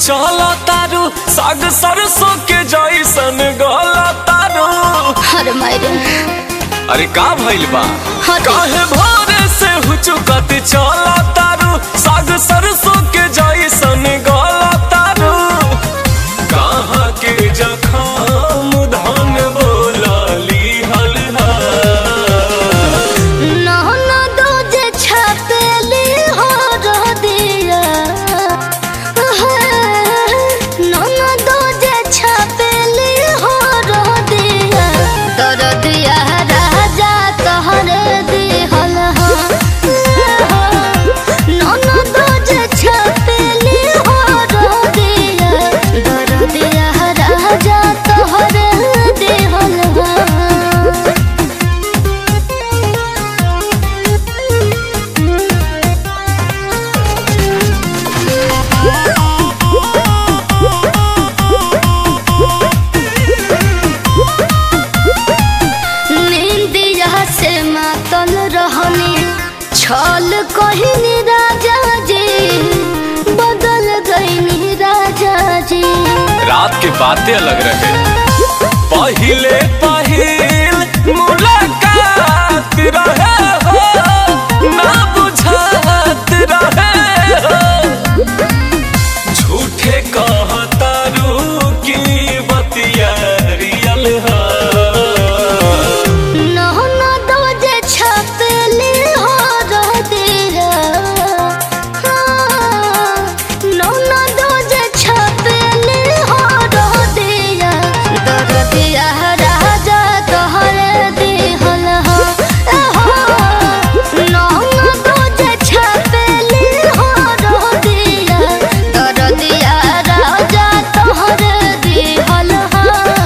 चला तारू साग सरसों के जैसन गला तारू अरे मायरे अरे का भइल बा हाँ जी। काहे भोरे से हुचुकत चला तारू साग सरसों के जैसन गला तारू कहाँ के जखाम धन बोलाली हलहा नहना दो जे छपेली हो रह दिया नहना दो जे छपेली हो रह दिया दर दिया राजा तहरे दिहल हो नहना दो जे छपेली हो रह दिया दर दिया राजा तहरे दिहल हो निंदिया से मातल रहनी छल कहनी राजा जी बदल गईनी राजा जी रात के बातें अलग रहे पहिले पहिल मुलाकात रहे हो ना बुझात रहे हो झूठे कहतारू की बतिया रियल हो नहना दो जे छपेली हो रह दिया नहना दो जे छपेली हो रह दिया दर दिया राजा तोहरे दिहल हो नहना दो जे छपेली हो रह दिया दर दिया राजा तोहरे दिहल हो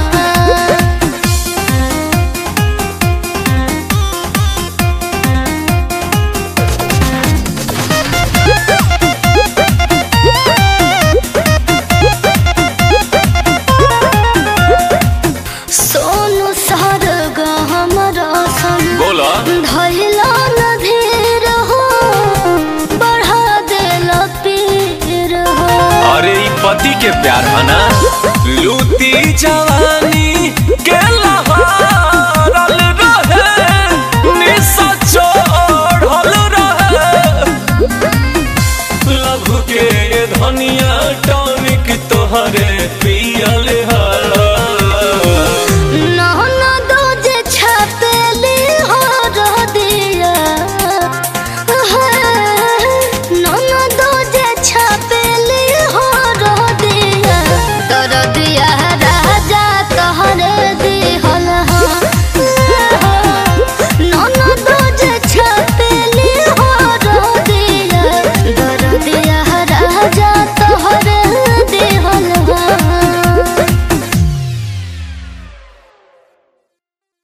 सोनू सर हमर सन बोला धैला न धीर हो बढ़ा देल पीर हो अरे ई पति के प्यार है ना लूटी जवानी के लहारल रहे निशा चढ़ल रहे लभ के धनिया टॉनिक तोहरे पियल